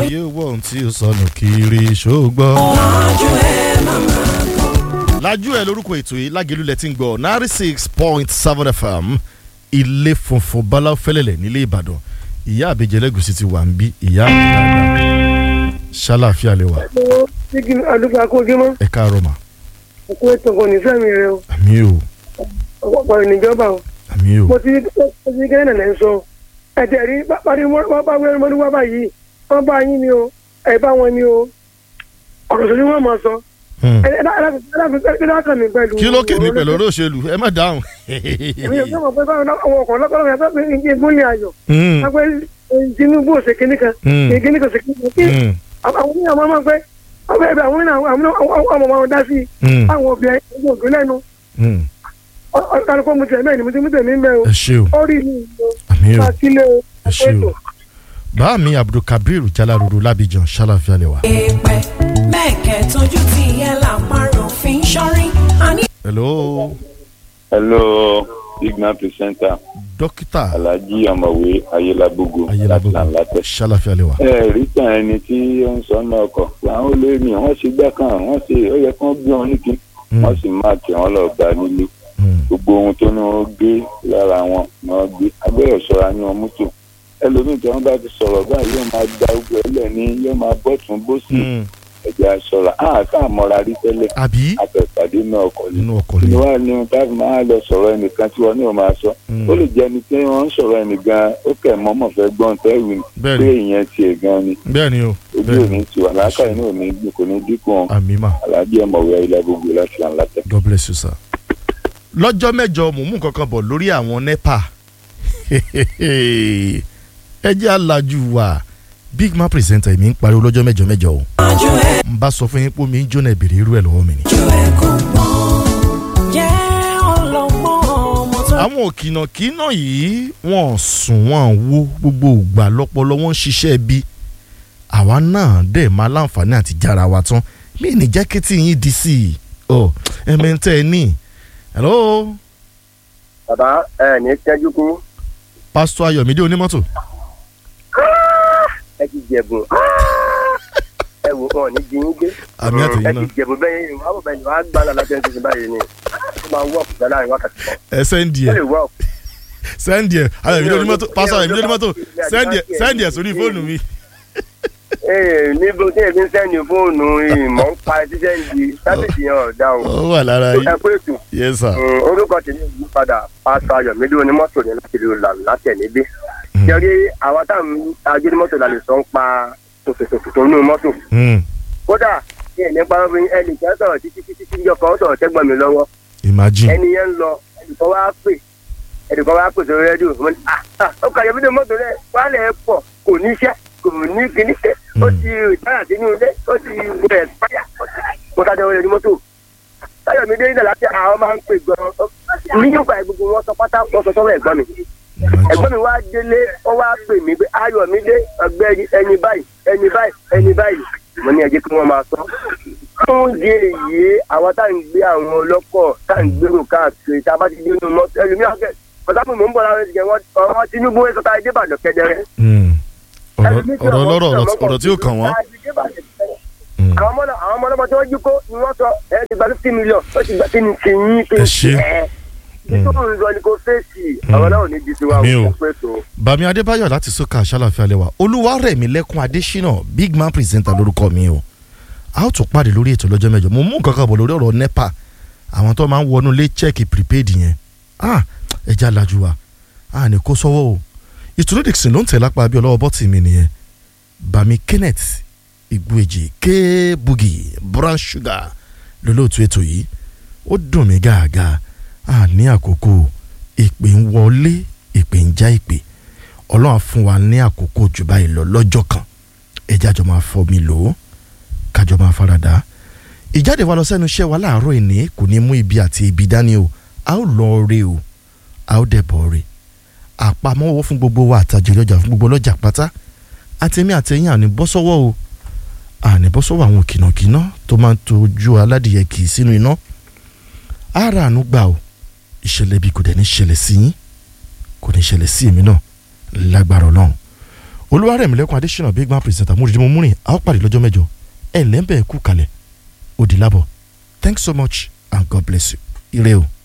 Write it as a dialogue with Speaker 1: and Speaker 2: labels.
Speaker 1: ayé wọ̀ ohun tí ó sọnù kiri ṣògbọ́.
Speaker 2: Lájú ẹ màmá
Speaker 1: lájú ẹ lórúkọ ètò yìí lágẹ̀lú lẹ ti ń gbọ́ ninety six point seven fm ilé funfun bala fẹlẹlẹ nílé ìbàdàn ìyá àbẹjẹ lẹgùsì ti wà ń bí ìyá àbẹ dáadáa ṣàlàáfíà lè wà
Speaker 3: Sígi àdúgbò akójúmọ́,
Speaker 1: ẹ káàárọ̀ mà
Speaker 3: òkú ètò kò ní sẹ́mi rẹ o,
Speaker 1: àmì o
Speaker 3: ọ̀pọ̀ ìníjọba o.
Speaker 1: àmì o
Speaker 3: Mo ti mo ti gẹ́gẹ́ nàlẹ́ ń sọ. Ẹ̀jẹ̀ rí parí wọ́n bá wẹ́rẹ́ mọ́ni wá báyìí, wọ́n bá yín ni o, ẹ̀ bá wọn ni o. Ọ̀rọ̀ sọ ni wọ́n máa sọ.
Speaker 1: Hmm.
Speaker 3: Ẹ ẹ ẹ dákàn mi pẹ̀lú.
Speaker 1: kí ló kèmí pẹ̀lú olóṣèlú ẹ má dáhùn.
Speaker 3: Èmi ò gbọ́dọ̀ pé báwọn àwọn ọkọ̀ lọ́kọ̀ọ́ yẹn fẹ́ fi ń gúnlẹ̀ ayọ̀.
Speaker 1: Hmm,
Speaker 3: Wọ́n pẹ́ Tinubu òsè kìíní kan,
Speaker 1: Hmm.
Speaker 3: kìíní kan òsè kìíní kan.
Speaker 1: hmm,
Speaker 3: Àwọn oníyàn máa máa pẹ́, ọbẹ̀ ẹ̀bẹ̀ àwọn oníyàn àwọn ọmọ wọn dá sí
Speaker 1: hmm,
Speaker 3: àwọn obìnrin ẹgbẹ́ ògbé lẹ́nu.
Speaker 1: hmm.
Speaker 3: Ọ̀kadùkọ́ mu tẹ̀ mẹ́rin ni mo ti mú tẹ̀mí ń bẹ́ o.
Speaker 1: ẹ ṣe o
Speaker 3: Ó rí mi ìlú.
Speaker 1: àmì o
Speaker 3: Akílẹ̀ o.
Speaker 1: ẹ ṣe o bá mi abdulkabir jalaruru labijan ṣàlàáfíà lè wà.
Speaker 2: èèpẹ̀ mẹ́ẹ̀kẹ́ tójú ti yẹ làpárò fi ń ṣọ́rí. Àní
Speaker 1: hello
Speaker 4: hello igna presenter
Speaker 1: dókítà
Speaker 4: alhaji ọmọwé ayélagbogbo
Speaker 1: ayélujára
Speaker 4: láti làǹlàtẹ.
Speaker 1: ṣàlàáfíà lè wà.
Speaker 4: ẹ rí tàn ẹni tí ó ń sọ náà kọ làwọn olè mi wọn ṣe gbá kan wọn ṣe ó yẹ kí wọn gbé wọn níkin
Speaker 1: Hmm,
Speaker 4: wọn sì máa tẹ wọn lọ bá nílé
Speaker 1: hmm,
Speaker 4: gbogbo ohun tó ní wọn gbé lára wọn ni wọn gbé agbẹ́rẹ́ ṣọ́ra ní wọn mọ́tò ẹlòmíì tí wọn bá ti sọ̀rọ̀ báyìí yóò máa gba gbogbo ẹlẹ́ ní yóò máa bọ́tún bósì
Speaker 1: hmm.
Speaker 4: ẹ̀jẹ̀ aṣọra àá káà mọ́ra rí tẹ́lẹ̀
Speaker 1: àbí
Speaker 4: àtẹ̀pàdé náà kọ̀ ní
Speaker 1: nínú ọkọ̀
Speaker 4: kí
Speaker 1: ni.
Speaker 4: ni wàá ní táàbù máa lọ sọ̀rọ̀ ẹnìkan tí wọn ní o máa sọ
Speaker 1: Hmm.
Speaker 4: ó lè jẹ́ ẹni tí wọ́n ń sọ̀rọ̀ ẹnì gan ó kẹ̀ mọ́mọ́ fẹ́ gbọ́n tẹ́wì ni
Speaker 1: bẹ́ẹ̀
Speaker 4: pé
Speaker 1: ni
Speaker 4: ìyẹn tiẹ̀ gan ni
Speaker 1: bẹ́ẹ̀ ni o
Speaker 4: ojú
Speaker 1: bẹ́ẹ̀
Speaker 4: òní
Speaker 1: ni
Speaker 4: tiwa làákà inú òní gbìn kò ní dínkù wọn
Speaker 1: àmì mà
Speaker 4: aláàjì ọmọwé ayélujára gbogbo láti là ń látẹ.
Speaker 1: god bless you sir. lọ́jọ́ mẹ́jọ mò ń mú nǹkan kan bọ̀ lórí àwọn nepa ẹ jẹ́ alájú wa big man presenter mi ń pariwo lọ́jọ́ mẹ́jọ mẹ́jọ o
Speaker 2: lájú ẹ
Speaker 1: n bá sọ fún yín pé omi ń jóná ìbèrè irú ẹ̀ lọ́wọ́ mi ni.
Speaker 2: ju ẹ kò gbọ́n. Jẹ́ ọlọ́gbọ́n ọmọ tó
Speaker 1: àwọn òkìnàkìnà yìí wọ́n sùn wọ́n wo gbogbo ìgbà lọ́pọlọ wọ́n ń ṣiṣẹ́ bí àwa náà dẹ̀ máa láǹfààní àti jára wa tán mí ní jákẹ́tì yín di sí i ọ ẹ̀mẹ́ntẹ́ ẹ ní hello
Speaker 5: bàbá ẹ ní tẹ́jú kú
Speaker 1: pásítọ̀ ayọ̀mídé onímọ́tò
Speaker 5: ẹ ti jẹ̀bùn ẹ wò wọn ní jí yín gbé
Speaker 1: àmì àtẹ̀yìn
Speaker 5: ẹ ti
Speaker 1: náà
Speaker 5: jẹ̀bùn bẹ́ẹ̀ yín wàá bọ̀ bẹ́ẹ̀ ni wàá gbá lọ́la tẹ́jú sí báyìí ni ó máa wọ́ ọ̀kùnrin láàrin wákàtí kan
Speaker 1: ẹ sẹ́ndì
Speaker 5: ó
Speaker 1: ẹ̀
Speaker 5: lè wọ́ ọ̀kùnrin
Speaker 1: sẹ́ndì ẹ̀ ayọ̀mídé onímọ́tò pásítọ̀ ayọ̀mídé onímọ́tò sẹ́ndì ẹ̀ sẹ́ndì ẹ̀ sórí fóònù mi
Speaker 5: ee níbo tí èmi ń sẹ́ni fóònù ìmọ̀ ń pa ẹtí sẹ́ni sábẹ̀sì yẹn ọ̀dà o
Speaker 1: ó wà lára
Speaker 5: ẹ
Speaker 1: yìí
Speaker 5: pé ètò
Speaker 1: yes sir
Speaker 5: orúkọ tèmi yìí padà pásítọ̀ ayọ̀mídé onímọ́tò ní láti lè là látẹ̀ níbí jẹ́rí àwa táwọn agbẹ́nimọ́tò la lè sọ ń pa tòṣòṣòṣò tó nínú mọ́tò
Speaker 1: Hmm,
Speaker 5: kódà ní ẹ̀ní parọ́bìn ẹnì kan sọ̀rọ̀ títí títí tí ìjọ kan sọ̀rọ̀ tẹ́gbọ̀n mi lọ́wọ́
Speaker 1: imagine
Speaker 5: ẹni yẹn ń lọ ẹnìkan wá pè ẹnìkan wá pè sórí rédíò mo ní ah ah ó kà yọ fídíò mọ́tò rẹ̀ wálẹ̀ ẹ̀ pọ̀ kò ní iṣẹ́ kò ní kíní ṣe ó ti ìtara sínú ilé ó ti gbọ́ ẹ̀ páyà mo ká jẹ́wọ́ lórí mọ́tò táyọ̀ mi dé nígbà láti àwọn máa ń pè gan-an nígbà gbogbo wọn sọ pátá wọn sọ sọ́wọ́ ẹ̀gbọ́n mi
Speaker 1: imagine
Speaker 5: ẹ̀gbọ́n mi wá délé ó wá pè mí pé ayọ̀ mi dé ọgbẹ́ ẹni báyìí ẹni báyìí ẹni báyìí mo ní ẹ jẹ́ kí wọ́n máa sọ. fún di èyí àwọn tá à ń gbé àwọn ọlọ́kọ̀ tá à ń gbèrò káàkiri tá a bá ti dé inú mọ́tò ẹlòmíràn kẹ́ ọ̀sápò mò ń bọ̀ láwọn ẹ̀sìn wọn ọ̀rọ̀ Tinubu ẹ̀ sọ́ta ẹ̀dẹ́ ìbàdàn kẹdẹrẹ.
Speaker 1: Hmm. ọ̀rọ̀ ọ̀rọ̀ ọlọ́rọ̀ ọ̀rọ̀- ọ̀rọ̀ tí ó kàn wọ́n Hmm.
Speaker 5: àwọn ọmọ náà àwọn ọmọ ọlọ́mọ tí wọ́n jí kó ni wọ́n sọ ẹ ti gba fifty million ó ti gba kí ni kì í yín kí
Speaker 1: Ẹ
Speaker 5: ni
Speaker 1: ṣé.
Speaker 5: ẹ nítorí ìzọ ni kò fèsì àwọn náà ò ní di tiwa
Speaker 1: Àmì o.
Speaker 5: ò pé tó.
Speaker 1: bàmí adébáyọ̀ láti sọ́kà àṣàlàfíà lẹ́wà olúwarẹ̀mí lẹ́kùn adésínà big man presenter lórúkọ mi o a ó tún pàdé lórí ètò lọ́jọ́ mẹ́jọ mo mú nǹkan kan bọ̀ lórí ọ̀rọ̀ nepa àwọn tó máa ń wọnú lé check prepaid yẹn ah ẹja lajú wa a ní kó sọ́wọ́ o ìtùnú dixon ló ń tẹ̀ lápá bí ọlọ́wọ́ bọ́tì mi nìyẹn bàmí kenneth ìgbòèjì k boogie brown sugar lólóòtú ètò yìí ó dùn mí gàgà a ní àkókò ìpè ń wọlé ìpè ń já ìpè ọlọ́run á fún wa ní àkókò jù báyìí lọ lọ́jọ́ kan ẹja jọ máa fọ́ mi lò ó kájọ máa faradà ìjáde wa lọ sẹ́nu iṣẹ́ wa láàárọ̀ ìní kò ní mú ibi àti ibi dání o a ó lọ re o a ó dẹ̀ bọ̀ re àpamọ́wọ́ fún gbogbo wa àtàjèrè ọjà fún gbogbo ọlọ́jà pátá àtẹ̀mí àtẹ̀yìn àní bọ́ sọ́wọ́ o àní bọ́ sọ́wọ́ àwọn kìnàkìnà tó máa ń tojú aládìyẹ kì í sínú iná ara àánú gbà o ìṣẹ̀lẹ̀ bí kò dẹ̀ ní ṣẹlẹ̀ sí yín kò ní ṣẹlẹ̀ sí èmi náà lágbára ọlọ́run olúwarẹ̀mílẹ́kùn adésínà big man presenter múrídìí mo múrin a ó pàdé lọ́jọ́ mẹ́jọ ẹ̀ lẹ́ńbẹ̀ẹ́ kú kalẹ̀ òdì lábọ̀ thanks so much and god bless you ire o.